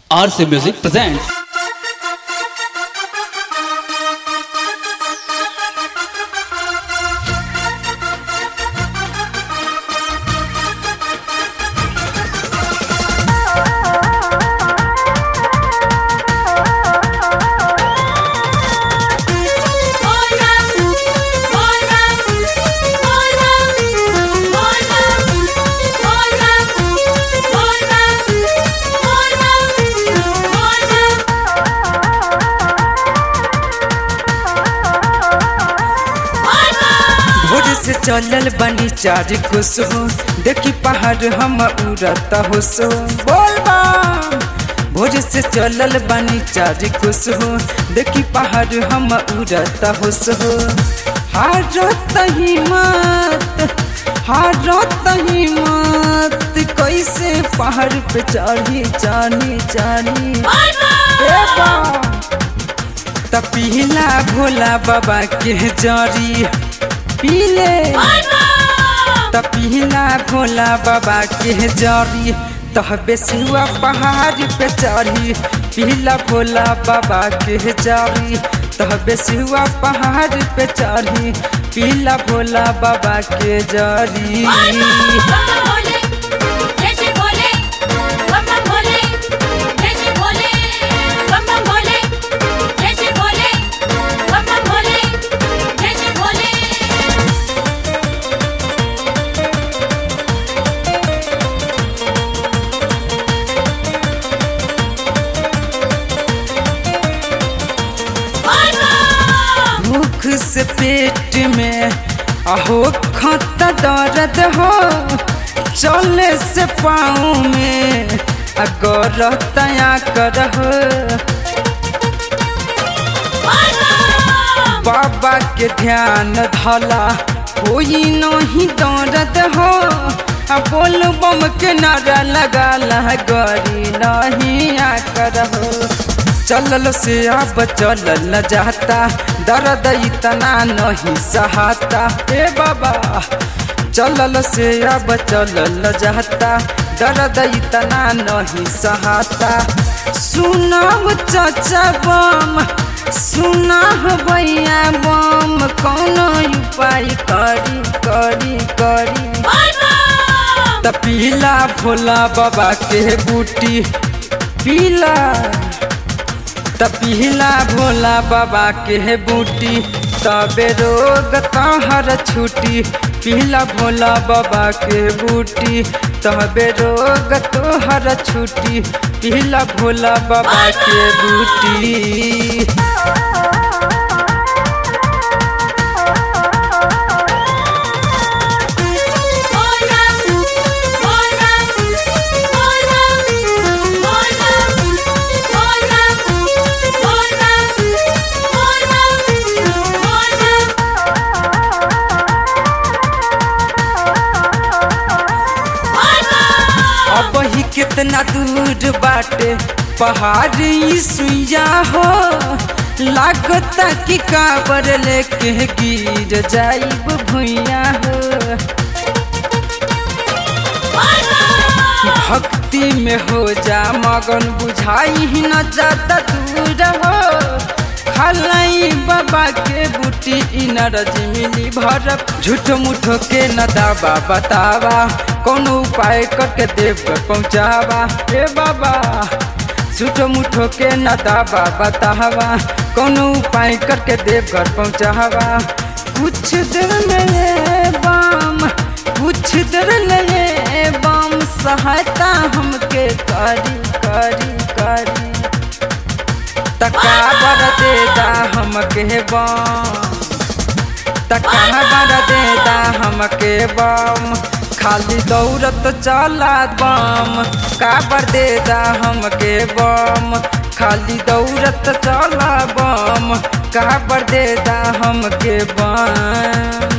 RC Music presents भोर से चलल बनी चार कुसुम देखी पहाड़ हम उड़ता हो सो बोल बम भोर से चलल बनी चार कुसुम देखी पहाड़ हम उड़ता हो सो हारत हिम्मत हारत हिम्मत कैसे पहाड़ पे चढ़ी जानी जानी ए बम त पिला भोला बाबा के जरी पीले त पिला भोला बाबा के जरी तह बेसुआ पहाड़ पे चढ़ी पीला भोला बाबा के जरी तह बेसुआ पहाड़ पे चढ़ी पीला भोला बाबा के जरी भूख से पेट में अहो खत दर्द हो चले से पाँव में अगर तया कर बाबा के ध्यान धला कोई नहीं दर्द हो आ बोल बम के नारा लगा गरी नहीं आकर हो चलल से अब चलल न जाता दर्द इतना नहीं सहाता ए बाबा चलल से अब चलल न जाता दर्द इतना नहीं सहाता सुनाम चाचा बम सुना भैया बम कौन उपाय करी करी करी त पीला भोला बाबा के बूटी पीला त पीला भोला बाबा के बूटी तबे रोग तहर छुटी पीला भोला बाबा के बूटी तबे रोग तोहर छुटी पीला भोला बाबा के बूटी अब ही कितना दूर बाटे पहाड़ी सुइया हो लागता कि काबर लेके गिर जाइब भुइया हो भक्ति में हो जा मगन बुझाई ही न जाता दूर हो खलाई बाबा के बूटी इनरज मिली भर झूठ मुठो के न दावा बतावा कोनो उपाय करके देव कर पहुँचावा ए बाबा झूठ मुठो के न दावा बतावा कोनो उपाय करके देव घर पहुँचावा कुछ देर में ये बम कुछ देर में ये बम सहायता हमके करी करी करी तका बर देदा हमके बम तका बर देदा हमके बम खाली दौड़त चला बम काबर देदा हमके बम खाली दौड़त चला बम काबर देदा हमके बम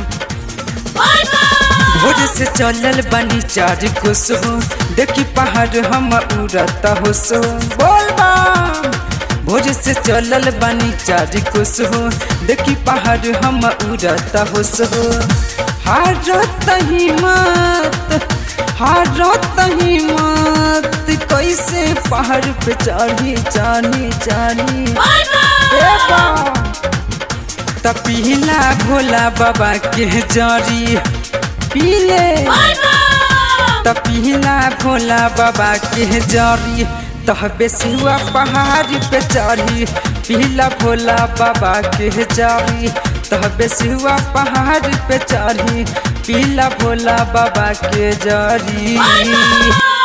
भोर से चलल बनी चार कुसुम देखी पहाड़ हम उड़ता हो सो बोल बम भोर से चलल बनी चार कुसुम देखी पहाड़ हम उड़ता हो सो हारत हिम्मत हारत हिम्मत कैसे पहाड़ पे चढ़ी चढ़ी चढ़ी ए बा त पीला भोला बाबा के जरी पीले त पीला भोला बाबा के जरी तह बेसियुआ पहाड़ पे चढ़ी पीला भोला बाबा के जरी तह बेसियुआ पहाड़ पे चढ़ी पीला भोला बाबा के जरी